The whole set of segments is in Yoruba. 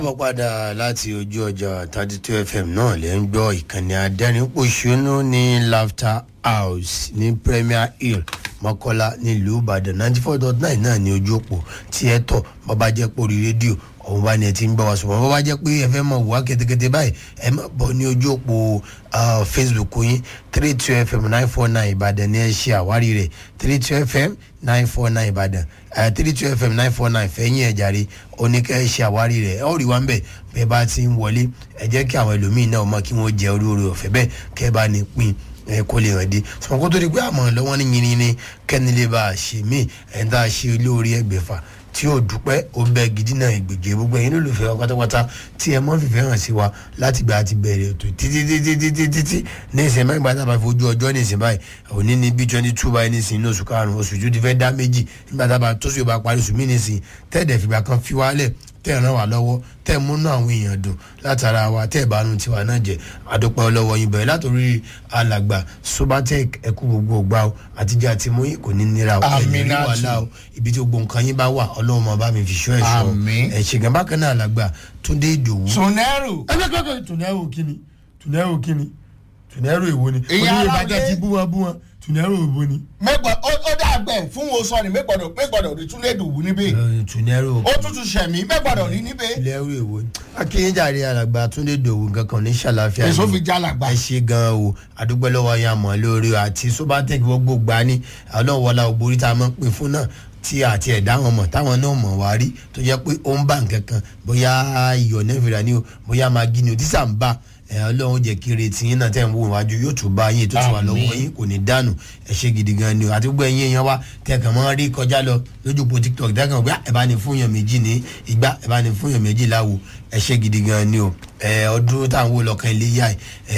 wọ́n padà láti ojú ọjà thirty two fm náà lè ń gbọ́ ìkànnì adẹ́rìnpọ̀ṣónú ní laughter house ní premier hill mọ́kọ́lá nílùú ìbàdàn ninety four dot nine náà ní ojú òpó tí ẹ tọ̀ bàbá jẹ́ pé orí rédíò ọ̀hún bá ní ẹ ti ń gbọ́ wa sọ̀rọ̀ bàbá jẹ́ pé ẹ fẹ́ mọ̀ wá kẹ́tẹ́kẹ́tẹ́ báyìí ẹ má bọ̀ ní ojú òpó facebook yín three two fm nine four nine ìbàdàn ní ẹ ṣe àwárí rẹ̀ three two fm nine four nine ìbàdàn three two fm nine four nine fẹ́yìn ẹ̀ jàre oníkẹ́ ṣe àwárí rẹ̀ ẹ ó rí wa ń bẹ̀ bẹ́ẹ̀ bá ti ń wọlé ẹ jẹ́ kí àwọn ẹlòmíín náà mọ̀ kí wọ́n jẹ orí orí ọ̀fẹ́ bẹ́ẹ̀ kẹ́ bá ní pín ẹ kó lè hàn dé sọ̀rọ̀ kó tó di pé àmọ́ lọ́wọ́ ní yìnyín ní kẹ́ni lè bá a ṣe mí ẹ̀ ń tá a ṣe olórí ẹgbẹ̀fà tí yóò dúpẹ́ ó bẹ gidi náà ìgbèjì gbogbo ẹ̀yin lólùfẹ́ wa pátápátá tí ẹ mọ́ fìfẹ́ hàn sí wa láti gba àti bẹ̀rẹ̀ ètò títí títí títí títí ní ìsìn mẹ́rin gbàtà bá fojú ọjọ́ ní ìsìn báyìí òní ní bí twenty two báyìí ní ìsìn ní oṣù karùn-ún oṣù tó ti fẹ́ dá méjì nígbà tá a bá tó sì bá parí oṣù mí ní ìsìn tẹ́ẹ̀dẹ̀ fìgbà kan fi wálẹ̀ tẹ́ ẹ̀ ràn wá lọ́wọ́ tẹ́ ẹ̀ múnú àwọn èèyàn dùn látara wa tẹ́ ẹ̀ bá nu tiwa náà jẹ́ àdópa ọlọ́wọ́ yín bẹ̀rẹ̀ látòrí alàgbà sobatec ẹ̀kú gbogbo ògbà o àtijọ́ àti mú yín kò ní nira o ẹ̀mí rí wàhálà o ibi tí gbogbo nǹkan yín bá wà ọlọ́run máa bá mi fi ṣọ́ ẹ̀ ṣọ́ ẹ̀ ṣègùn bákan náà alàgbà túndé ìdòwú. sunẹ́rù. ẹgbẹ́ kọ́kọ́ tùnẹ́rù kíni tùnẹ́rù kíni tùnẹ́rù èwo ni Ìyá oníyè ara bàjẹ́ lé. ti bú wọn bú wọn tùnẹ́rù èwo ni. mẹ́gbọ̀n ó ó dàgbẹ̀ fún wo sọ ni mẹ́gbọ̀dọ̀ mẹ́gbọ̀dọ̀ rí tún lè dùn wú níbẹ̀. tùnẹ́rù ó tútù sẹ̀mí mẹ́gbọ̀dọ̀ rí níbẹ̀. tùnẹ́rù èwo ni. akínyẹ́jàre alàgbà túndé ìdòwú nǹkan kan ní ṣàlàfíà èso ni. fi jálàgbà. ẹ ṣe gan o àdúgbò lọ́wọ́ yẹn àmọ́ lórí o àti sobatec gbogbo gbà ní ọlọ́wọ́lá ògbórí tá a máa ń pè fún náà tí àti ẹ̀dá wọn mọ̀ táwọn náà mọ̀ wá rí tó jẹ́ pé ó ń bá nǹkan kan bóyá iyọ̀ nẹ́fìrà ni o bóyá magi ni o tí sà ń bá ẹ ọlọ́run jẹ́ kí retí yín náà tẹ̀ ń wò wájú yóò tún bá yín tó ti wà lọ́wọ́ yín kò ní dànù ẹ ṣe gidi gan ni o àti gbogbo ẹ̀yin èèyàn wa tẹ̀kàn mọ́ rí kọjá lọ lójú po tiktok tẹ̀kàn pé ẹ bá ní fún yàn méjì ní ìgbà ẹ bá ní fún yàn méjì láwo ẹ ṣe gidi gan ni o ẹ ọdún táwọn wò lọ́kàn ilé yá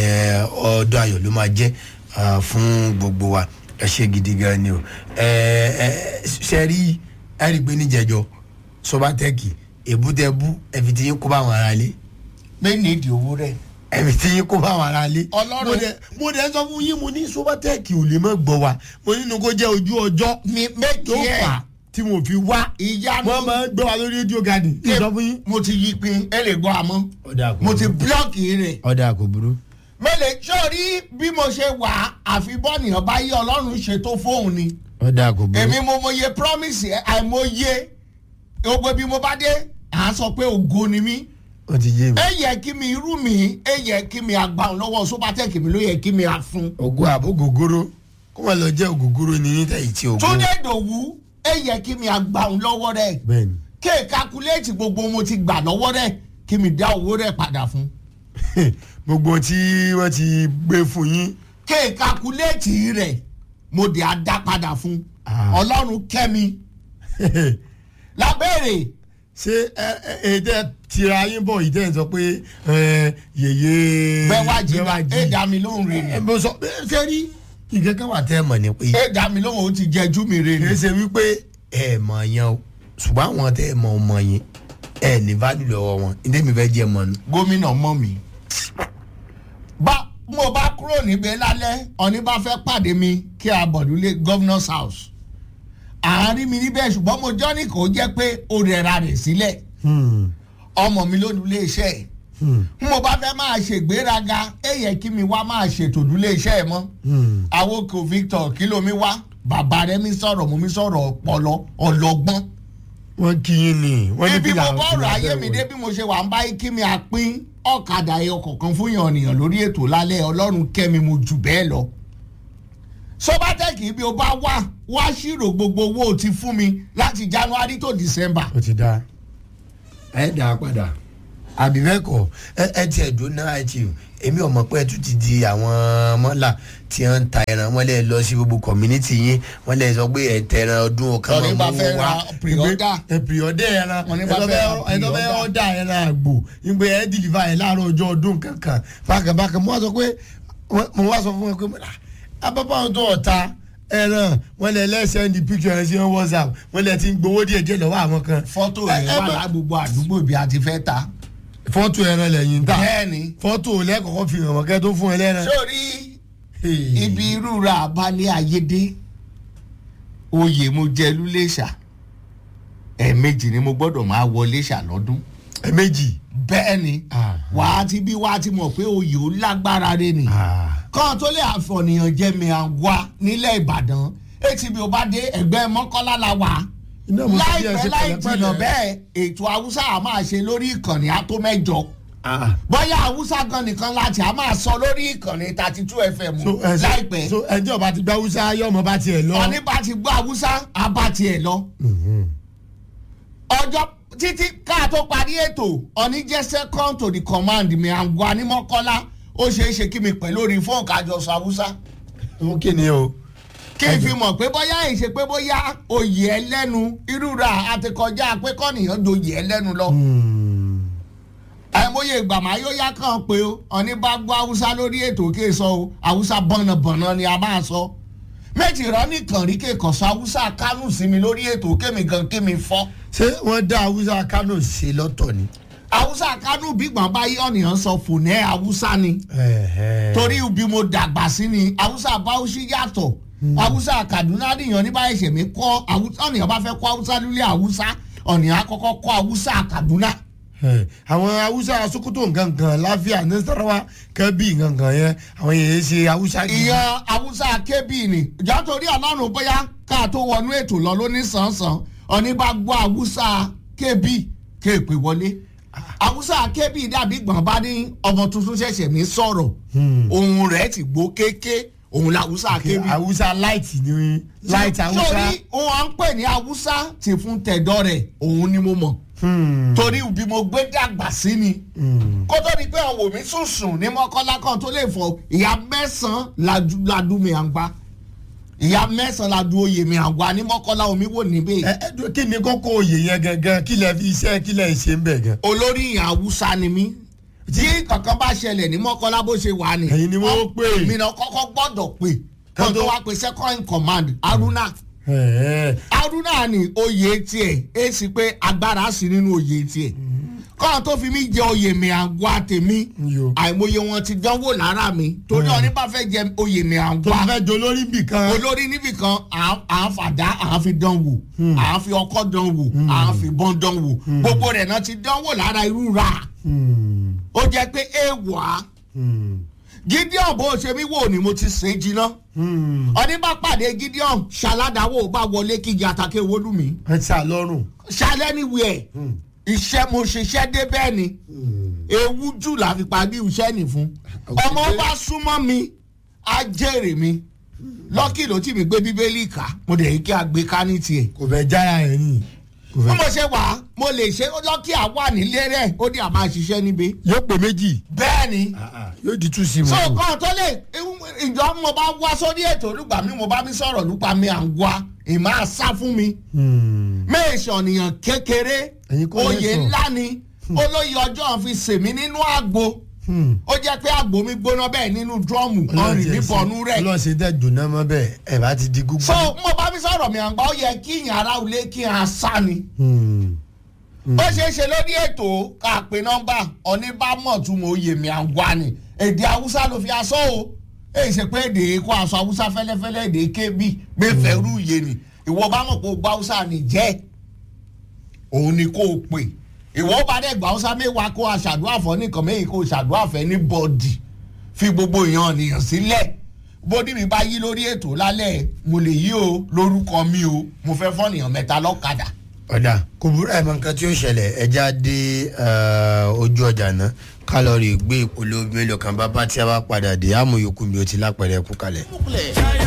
ẹ ọdún ayọ̀ ló máa jẹ́ ah, fún gbogbo wa ẹ ṣe gidi gan ni o ẹ ẹ ṣe rí ẹ rí i pé níjẹjọ sọbatẹkì èbútẹbú ẹfi tí yín kó bá àwọn ará lé pé nídìí owó rẹ̀. ẹfi tí yín kó bá àwọn ará lé. Ọlọ́run- mo dẹ mo dẹ sọ fún yín mo ní sọbatẹkì ò lè má gbọ́ wa mo nínú kó jẹ́ ojú ọjọ́ mi méjì tó fà á ẹ̀ tí mo fi wá ìyanu. wọ́n máa ń gbọ́ wa lórí rédíò gadi. Ẹ- sọ fún yín. mo ti yí pin ẹ lè gbọ́ àmọ́ ọ̀dà kò mo ti búlọ́ọ̀kì rẹ̀. ọ̀dà kò burú. mẹ́lẹ̀ sọ́ọ́rí bí mo ṣe wà àfi bọ́ọ̀nìyàn bá yí ọlọ́run ṣètò fóun ni. ọ̀dà kò burú. èmi mo mọye promise ẹ àìmọye gbogbo bí mo bá dé à á sọ pé ògo ni mí ó ti yé mi. ẹ yẹ kí mi irú mi ẹ yẹ kí mi àgbà lọ́wọ́ sobatec mi ló yẹ kí mi àfun. ògo àbó gògóró kó wọn lọ jẹ́ ògògóró ní níta yìí tí ògo. túndé dòwú ẹ yẹ kí mi àgbà lọ́wọ́ rẹ̀ bẹ́ẹ̀ni kéè kakuléètì gbogbo mo ti gbà lọ́wọ́ rẹ̀ kí mi dá owó rẹ̀ padà fún. gbogbo tí wọ́n ti gbé fún yín. kéè kakuléètì rẹ̀ mo dé a dá padà fún. Ah. ọlọ́run kẹ́mi lábẹ́rẹ̀ ṣé ẹ ẹ ẹ tẹ tira yín bọ̀ yìí tẹ̀ ń sọ pé ẹ yèyé. bẹ́ẹ̀ wá jí ẹ dá mi lóhùn rẹ̀ ẹ ni bó sọ ṣé rí nǹkan kan wà tẹ́ ẹ mọ̀ ní pé ẹ dá mi lóhùn ó ti jẹjú mi rẹ̀ kì ni. í ṣe wípé ẹ mọ̀ yẹn o ṣùgbọ́n àwọn tẹ́ ẹ mọ̀ ọ mọ̀ yẹn ẹ ní value lọ́wọ́ wọn ní tẹ́mi fẹ́ jẹ́ mọ̀ nù. gómìnà mọ́ mi. bá mo bá kúrò níbẹ̀ lálẹ́ ọ̀ní bá fẹ́ pàdé mi kí a bọ̀dúlé governor's house. àárín mi níbẹ̀ ṣùgbọ́n mo jọ́ ní kò jẹ́ pé ó rẹra rẹ̀ sílẹ̀ ọmọ mi ló dúlé iṣẹ́ ẹ̀. n mo bá fẹ́ máa ṣègbéraga ẹ yẹ kí mi wá máa ṣètò dúlé iṣẹ́ ẹ̀ mọ́. àwòkò Victor kí ló mi wá bàbá rẹ mi sọ̀rọ̀ mo mi sọ̀rọ̀ ọpọlọ ọlọ́gbọ́n wọ́n kí yín ni wọ́n ní ibi bí mo làwọn bọ́ọ̀rọ̀ fìlà ayé bẹ́ẹ̀ mi wọ̀. dé bí mo ṣe wà ń bá kí mi àpín ọ̀kadà ẹyọ kọ̀ọ̀kan fún yàn nìyàn lórí ètò lálẹ́ ọlọ́run kẹ́mi mo jù bẹ́ẹ̀ lọ. sọ́bátẹ́kì bí o bá wá wá ṣírò gbogbo owó o ti fún mi láti january to december. ó ti dáa ẹ dà á padà àbí bẹ́ẹ̀ kọ́ ẹ ẹ tiẹ̀ dún náà ẹ ti èmi ò mọ̀ pé ẹ tún ti di àwọn mọ́là tí wọ́n ń ta ẹran wọ́n lè lọ sí gbogbo community yín wọ́n lè sọ pé ẹ tẹ ẹran ọdún ọ̀kan Tọ́ni bá fẹ́ ra pre-order. ẹ pre-order ẹran Wọ́n ní bá ẹ tó fẹ́ ra fẹ́ ẹ tó fẹ́ pre-order. ọ̀dà ẹran àgbò ìgbé ẹ dìlìfà ẹ láàárọ̀ ọjọ́ ọdún kankan bákàbákà mo wá sọ pé mo wá sọ fún ẹ pé abábá wọn tó ọ̀ta ẹran wọn lè lẹ́sẹ̀ ní picture ẹ̀ sí whatsapp wọn lè ti ń gbowó díẹ̀ díẹ̀ lọ́wọ́ àwọn kan fọ́tò Ẹ- rẹ̀ ẹ wà bá- lágbogbo àdúgbò bí a ti fẹ́ ta. fọ́tò ẹran lẹ́yìn ń tà bẹ́ẹ̀ni fọ́tò lẹ́kọ̀ọ́kọ́ fi hàn wọ́n kẹ́ tó fún ẹ lẹ́ran. sórí ibi irú ra abalẹ̀ ayédè oyè mo jẹ lúlẹ̀ṣà ẹ̀ẹ̀mejì ni mo gbọ́dọ̀ máa wọlé ṣà lọ́dún. ẹ méjì bẹ́ẹ̀ ni Ah. wàá ti bí wàá ti mọ̀ pé oyè ó lágbára rẹ ni Ah. kàn tó lè àfọ̀nìyàn jẹ́ mi àwa nílẹ̀ ìbàdàn atb ò bá dé ẹgbẹ́ mọ́kànlá la wà Iná mo ti bí ẹ láìpẹ́ ṣe láì pẹ̀lẹ́pẹ̀lẹ́. jìnnà bẹ́ẹ̀ ètò haúsá a máa ṣe lórí ìkànnì àtó mẹ́jọ Ah. bóyá haúsá gan nìkan láti a máa sọ lórí ìkànnì thirty two fm so ẹ so láìpẹ́ so ẹjọ́ bá ti gba hausa yọ ọmọ bá tiẹ̀ lọ. ọ̀ní bá ti gbọ́ haúsá a bá tiẹ̀ lọ Mhm. ọjọ́ títí ká tó parí ètò ọ̀ní jẹ́ second to the command mi àgọ́ ní mọ́kànlá ó ṣeé ṣe kí mi pẹ̀lú orí fóònù kájọ sọ haúsá ó kí ni o. kí n fi mọ̀ pé bóyá ìṣe pé bóyá oyè ẹlẹ́nu irúra àti kọjá pé kọ́nìyàn doyè ẹlẹ́nu lọ. Hmm. àìmọye ìgbà máa yóò yá kàn pé o ọ̀ní bá gbọ́ haúsá lórí ètò kí n sọ o haúsá bọ̀nàbọ̀nà ni a máa sọ. méjì rán nìkan rí kéèkàn sọ haúsá kánú sí mi lórí ètò kémi gan kémi fọ́. ṣé wọ́n dá hausa kano ṣe lọ́tọ̀ ni. haúsá kánú bí gbọ̀n bá yí ọ̀nìyàn sọ fònẹ́ haúsá ni. Ẹ̀hẹ́. torí ibi mo dàgbà sí ni haúsá báwùsí yàtọ̀ haúsá kaduna nìyàn ní báyìí ṣèmí kọ́ haúsá ọ̀nìyàn bá fẹ́ kọ́ haúsá lulẹ̀ haúsá ọ̀nìyàn akọ́kọ́ kọ́ haúsá kaduna. Ẹ̀, àwọn hausa sokoto ngangan láfíà nasarawa kẹbí ngangan yẹn àwọn yẹn ṣe hausa gidi. ìyẹn haúsá kébì ni ìjà torí ọlọ́run bóyá ká tó wọnú ètò lọ lóní sàn-sàn ọ̀ní bá gbọ́ haúsá kébì kéèpé wọlé haúsá kébì dàbí gbọ̀n bá ní ọmọ tuntun ṣẹ̀ṣẹ̀ ní sọ̀rọ̀ Hmm. ohun rẹ̀ ti gbó kéké òun la haúsá kébì. hausa light ni light hausa. torí òun à ń pè ní haúsá ti fún tẹ̀dọ́ rẹ̀ òun ni mo mọ̀ Hmm. torí bí mo gbé dàgbà sí ni Hmm. kó tó di pé àwọn òmí sùn sùn ní mọ́kànlá kan tó lè fọ ìyá mẹ́sàn-án ladu- ladu mi à ń gbá ìyá mẹ́sàn-án ladu oyè mi à ń gbá ní mọ́kànlá omi wò níbẹ̀ ẹ ẹ dúró, kí ni kókó oyè yẹn gangan kí lẹ fi iṣẹ́ kí lẹ ṣe ń bẹ̀ gan. olórí ìyá haúsá ni mí tí kankan bá ṣẹlẹ̀ ní mọ́kànlá bó ṣe wà ní. Ẹ̀yin ni wọ́n pè. mi náà kọ́kọ́ gbọ́dọ̀ pè Kan kan tó tó- wá pe second in command haruna. Ẹ̀ẹ́. haruna ni oyè tiẹ̀ ẹ sì pé agbára sí nínú oyè tiẹ̀ kọ́ńtà tó fi mí jẹ oyè mi àgọ́ tèmi Yo. àìmọye wọn ti dánwò lára mi torí ọ̀ní bá fẹ́ jẹ oyè mi tó bá àgọ́ fẹ́ jọ lórí bì kan. olórí níbìkan à ń fàdá à ń fi dán wò à ń fi ọkọ́ dán wò à ń fi bọ́n dán wò gbogbo rẹ̀ náà ti dánwò lára irú ra Hmm. ó jẹ́ pé èèwà Hmm. gideon bó ṣe mí wò ni mo ti sè é jiná Hmm. ọ̀ní bá pàdé gideon ṣaládàáwò bá wọlé kígi àtàkè wọlúmi ẹ ti àlọ́run. ṣalẹ́ níwèé Hmm. iṣẹ́ mo ṣiṣẹ́ dé bẹ́ẹ̀ ni Hmm. ewu jù la fi parí iṣẹ́ nì fún Okay. ọmọ bá súnmọ́ mi á jèrè mi lọ́kì ló tì mí gbé bíbélì ká mo dẹ̀ yí kí a gbé ká ní tiẹ̀ kò fẹ́ jára ẹ̀ ní. kò bí fẹ́. mo ṣe wà á mo lè ṣe lọ́kì àwa nílé rẹ̀ ó ní àmà ṣiṣẹ́ níbi yóò pè méjì. bẹ́ẹ̀ ni yóò di tú sí mu. so kan tó lè ìjọ mo bá wá sórí ètò olùgbà mi mo bá mi sọ̀rọ̀ nípa mi à ń wá ìmọ̀ àṣà fún mi Hmm. méèṣì ọ̀nìyàn kékeré Ẹ̀yin kọ́ oyè lẹ́sọ̀. ńlá ni olóyè ọjọ́ fi sèmi nínú àgbo Hmm. ó jẹ́ pé àgbo mi gbóná bẹ́ẹ̀ nínú drọ́ọ̀mù ọ̀rìn níbọnú rẹ̀ ọlọ́sẹ̀ tẹ̀ dùnà mọ́ bẹ́ẹ̀ ẹ̀ bá ti di gúgbà. so mo bá mi sọ̀rọ̀ mi àgbà ó yẹ kí ìyàn ara òlé kí n asá ni Hmm. ó ṣeé ṣe lórí ètò ká pé nọ́mbà ọ̀nìbámọ̀ tún mo yè mí àgbà ni èdè haúsá ló fi aṣọ o èyí ṣe pé èdè kó aṣọ haúsá fẹ́lẹ́fẹ́lẹ́ èdè kébì gbẹ́fẹ́ rú iye ni ìwọ bá mọ̀ pé o gbá haúsá ni jẹ́ òun ni kó o pè ìwọ bá dẹ̀ gbá haúsá mẹ́wàá kó a ṣàdúrà fọ́ nìkan mẹ́yìn kó o ṣàdúrà fẹ́ ní bọ́ọ̀dì fi gbogbo èèyàn nìyàn sílẹ̀ bódì mi bá yí lórí ètò lálẹ́ mo lè yí o lórúkọ mi o mo fẹ́ fọ́nìyàn mẹ́ta lọ́kadà ọ̀dà kò burú ẹ̀ mọ nǹkan tí ó ṣẹlẹ̀ ẹja dé eh, ojú ọjà náà kálọ̀rì gbé ìpolówó mélòó kan bá bá tí a bá padà dé àmúyòkú mi ò ti lápẹ̀rẹ̀ kú kalẹ̀.